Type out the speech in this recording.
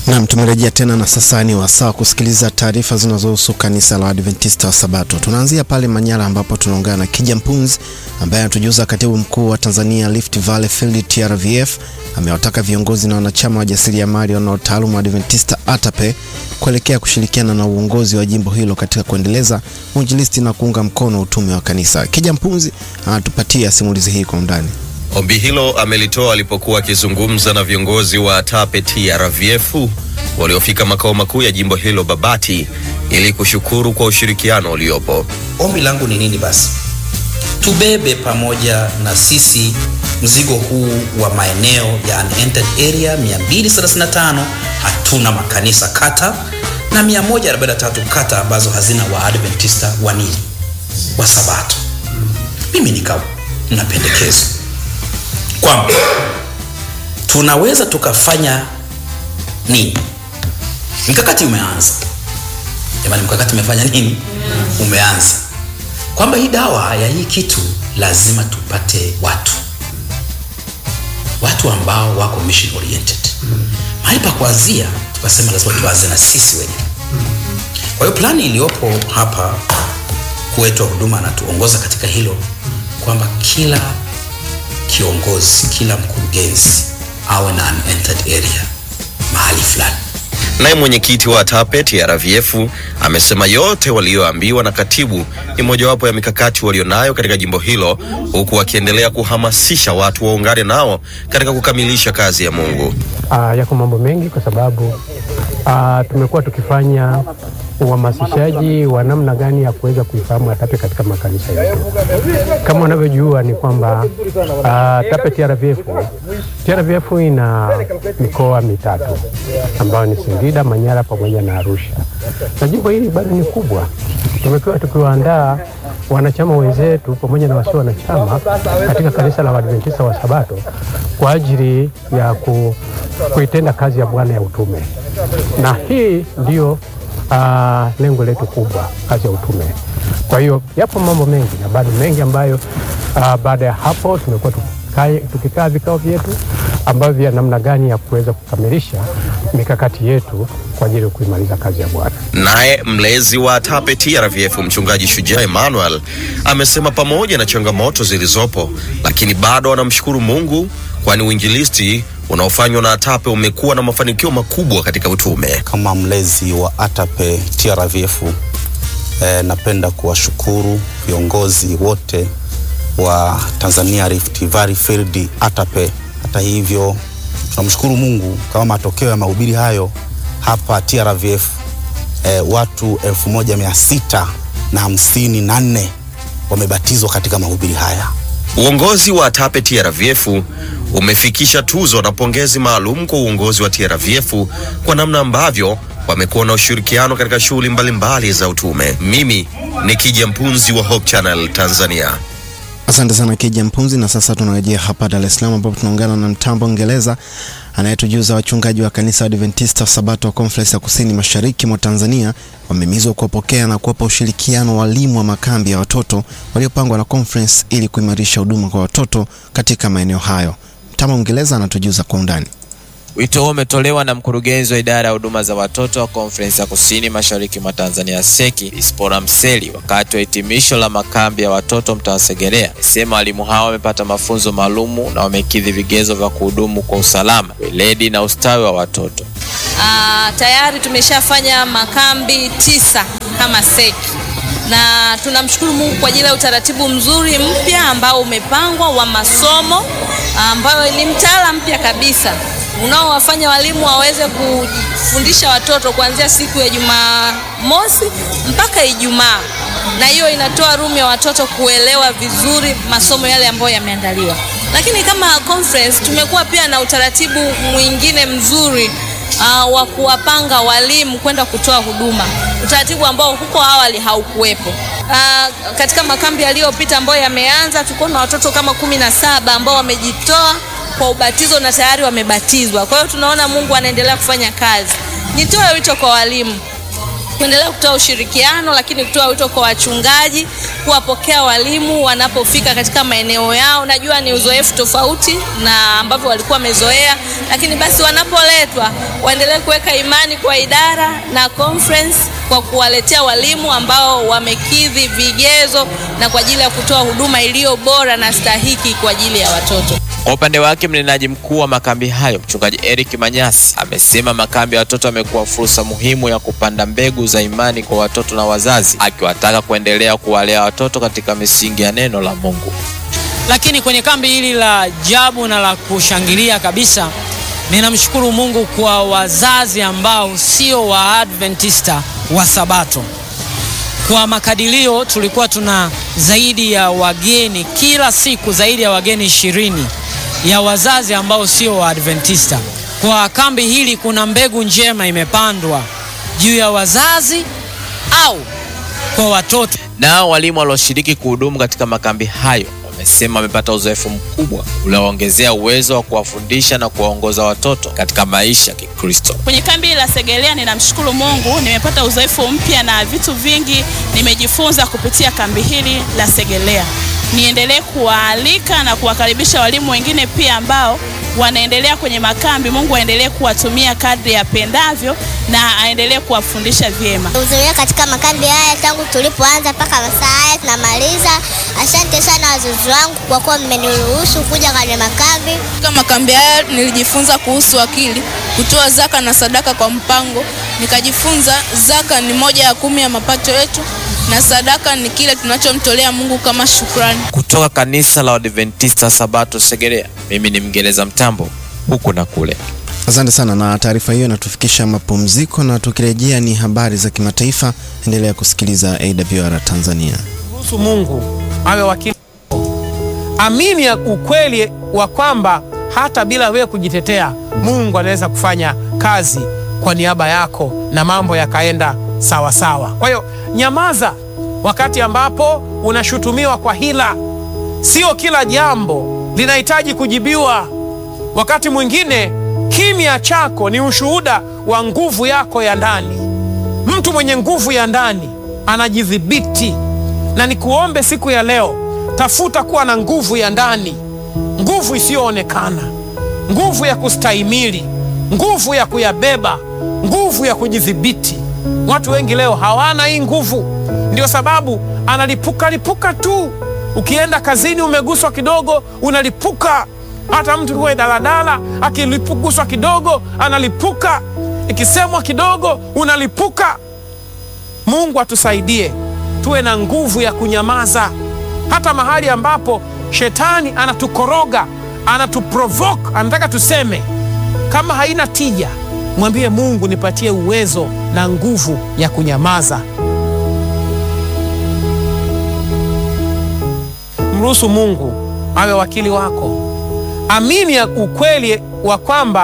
Naam, tumerejea tena na sasa ni wasaa kusikiliza taarifa zinazohusu kanisa la Adventista wa Sabato. Tunaanzia pale Manyara ambapo tunaungana na Kija Mpunzi ambaye anatujuza katibu mkuu wa Tanzania Rift Valley Field TRVF amewataka viongozi na wanachama wa jasiriamali wanaotaaluma Adventista ATAPE kuelekea kushirikiana na uongozi wa jimbo hilo katika kuendeleza uinjilisti na kuunga mkono utume wa kanisa. Kija Mpunzi anatupatia simulizi hii kwa undani. Ombi hilo amelitoa alipokuwa akizungumza na viongozi wa ATAPE TRVF waliofika makao makuu ya jimbo hilo Babati ili kushukuru kwa ushirikiano uliopo. Ombi langu ni nini basi? Tubebe pamoja na sisi mzigo huu wa maeneo ya unentered area 235 hatuna makanisa kata na 143 kata ambazo hazina waadventista wa nini wa Sabato. Mimi nikawa na pendekezo kwamba tunaweza tukafanya nini. Mkakati umeanza jamani, mkakati umefanya nini? Umeanza kwamba hii dawa ya hii kitu lazima tupate watu watu ambao wako mission oriented. Mahali pa kuanzia tukasema lazima tuanze na sisi wenyewe. Kwa hiyo plani iliyopo hapa, mkuu wetu wa huduma anatuongoza katika hilo kwamba kila kiongozi, kila mkurugenzi awe na unentered area mahali fulani. Naye mwenyekiti wa ATAPE TRVF amesema yote walioambiwa na katibu ni mojawapo ya mikakati walionayo katika jimbo hilo, huku wakiendelea kuhamasisha watu waungane nao katika kukamilisha kazi ya Mungu. Uh, yako mambo mengi kwa sababu uh, tumekuwa tukifanya uhamasishaji wa namna gani ya kuweza kuifahamu ATAPE katika makanisa yetu. Kama unavyojua ni kwamba uh, ATAPE TRVF TRVF ina mikoa mitatu ambayo ni Singida, Manyara pamoja na Arusha, na jimbo hili bado ni kubwa. Tumekuwa tukiwaandaa wanachama wenzetu pamoja na wasio wanachama katika kanisa la Waadventista wa Sabato kwa ajili ya ku, kuitenda kazi ya Bwana ya utume, na hii ndiyo uh, lengo letu kubwa, kazi ya utume. Kwa hiyo yapo mambo mengi na bado mengi ambayo uh, baada ya hapo tumekuwa tukikaa vikao vyetu ambavyo vya namna gani ya kuweza kukamilisha mikakati yetu kwa ajili ya kuimaliza kazi ya Bwana. Naye mlezi wa ATAPE TRVF mchungaji Shujaa Emmanuel amesema pamoja na changamoto zilizopo, lakini bado anamshukuru Mungu kwani uinjilisti unaofanywa na ATAPE umekuwa na mafanikio makubwa katika utume. Kama mlezi wa ATAPE TRVF eh, napenda kuwashukuru viongozi wote wa Tanzania Rift Valley Field ATAPE. Hata hivyo tunamshukuru Mungu kama matokeo ya mahubiri hayo hapa TRVF eh, watu elfu moja mia sita na hamsini na nne wamebatizwa katika mahubiri haya. Uongozi wa ATAPE TRVF umefikisha tuzo na pongezi maalum kwa uongozi wa TRVF kwa namna ambavyo wamekuwa na ushirikiano katika shughuli mbalimbali za utume. Mimi ni Kija Mpunzi wa Hope Channel Tanzania. Asante sana Kija Mpunzi. Na sasa tunarejea hapa Dar es Salaam ambapo tunaungana na Mtambo Ngereza anayetujuza wachungaji wa kanisa Adventista Sabato wa Conference ya Kusini Mashariki mwa Tanzania wamehimizwa kuwapokea na kuwapa ushirikiano walimu wa makambi ya watoto waliopangwa na conference ili kuimarisha huduma kwa watoto katika maeneo hayo. Mtambo Ngereza anatujuza kwa undani. Wito huo umetolewa na mkurugenzi wa idara ya huduma za watoto wa Konferensi ya Kusini Mashariki mwa Tanzania seki Ispora Mseli wakati wa hitimisho la makambi ya watoto mtaa Segerea. Amesema walimu hao wamepata mafunzo maalumu na wamekidhi vigezo vya kuhudumu kwa usalama, weledi na ustawi wa watoto. Uh, tayari tumeshafanya makambi tisa kama seki na tunamshukuru Mungu kwa ajili ya utaratibu mzuri mpya ambao umepangwa wa masomo ambayo ni mtaala mpya kabisa unaowafanya walimu waweze kufundisha watoto kuanzia siku ya Jumamosi mpaka Ijumaa, na hiyo inatoa room ya watoto kuelewa vizuri masomo yale ambayo yameandaliwa. Lakini kama conference tumekuwa pia na utaratibu mwingine mzuri uh, wa kuwapanga walimu kwenda kutoa huduma, utaratibu ambao huko awali haukuwepo. Uh, katika makambi yaliyopita ambayo yameanza, tulikuwa na watoto kama kumi na saba ambao wamejitoa kwa ubatizo na tayari wamebatizwa. Kwa hiyo tunaona Mungu anaendelea kufanya kazi. Nitoe wito kwa walimu kuendelea kutoa ushirikiano, lakini kutoa wito kwa wachungaji kuwapokea walimu wanapofika katika maeneo yao. Najua ni uzoefu tofauti na ambavyo walikuwa wamezoea, lakini basi wanapoletwa waendelee kuweka imani kwa idara na conference kwa kuwaletea walimu ambao wamekidhi vigezo na kwa ajili ya kutoa huduma iliyo bora na stahiki kwa ajili ya watoto. Kwa upande wake mnenaji mkuu wa makambi hayo mchungaji Eric Manyasi amesema makambi ya watoto yamekuwa fursa muhimu ya kupanda mbegu za imani kwa watoto na wazazi, akiwataka kuendelea kuwalea watoto katika misingi ya neno la Mungu. Lakini kwenye kambi hili la ajabu na la kushangilia kabisa, ninamshukuru Mungu kwa wazazi ambao sio Waadventista wa Sabato. Kwa makadirio tulikuwa tuna zaidi ya wageni kila siku, zaidi ya wageni ishirini ya wazazi ambao sio Waadventista. Kwa kambi hili kuna mbegu njema imepandwa juu ya wazazi au kwa watoto. Nao walimu walioshiriki kuhudumu katika makambi hayo wamesema wamepata uzoefu mkubwa ulioongezea uwezo wa kuwafundisha na kuwaongoza watoto katika maisha ya Kikristo. Kwenye kambi la Segerea ninamshukuru Mungu, nimepata uzoefu mpya na vitu vingi nimejifunza kupitia kambi hili la Segerea. Niendelee kuwaalika na kuwakaribisha walimu wengine pia ambao wanaendelea kwenye makambi. Mungu aendelee kuwatumia kadri apendavyo na aendelee kuwafundisha vyema. Kuhudhuria katika makambi haya tangu tulipoanza mpaka masaa haya tunamaliza. Asante sana wazazi wangu kwa kuwa mmeniruhusu kuja kwenye makambi. Katika makambi haya nilijifunza kuhusu akili, kutoa zaka na sadaka kwa mpango. Nikajifunza zaka ni moja ya kumi ya mapato yetu na sadaka ni kile tunachomtolea Mungu kama shukrani. Kutoka kanisa la Waadventista Sabato Segerea, mimi ni Mngereza Mtambo, huku na kule. Asante sana, na taarifa hiyo inatufikisha mapumziko, na tukirejea ni habari za kimataifa. Endelea kusikiliza AWR Tanzania. Ruhusu Mungu awe wakili. Amini ya ukweli wa kwamba hata bila wewe kujitetea, Mungu anaweza kufanya kazi kwa niaba yako na mambo yakaenda sawa sawa. Kwa hiyo nyamaza wakati ambapo unashutumiwa kwa hila. Sio kila jambo linahitaji kujibiwa. Wakati mwingine kimya chako ni ushuhuda wa nguvu yako ya ndani. Mtu mwenye nguvu ya ndani anajidhibiti, na nikuombe siku ya leo, tafuta kuwa na nguvu ya ndani, nguvu isiyoonekana, nguvu ya kustahimili, nguvu ya kuyabeba, nguvu ya kujidhibiti. Watu wengi leo hawana hii nguvu, ndio sababu analipuka lipuka tu. Ukienda kazini umeguswa kidogo, unalipuka. Hata mtu kuwe daladala akilipuguswa kidogo analipuka, ikisemwa kidogo unalipuka. Mungu atusaidie tuwe na nguvu ya kunyamaza, hata mahali ambapo shetani anatukoroga, anatuprovoke, anataka tuseme. Kama haina tija, mwambie Mungu, nipatie uwezo na nguvu ya kunyamaza. Mruhusu Mungu awe wakili wako. Amini ya ukweli wa kwamba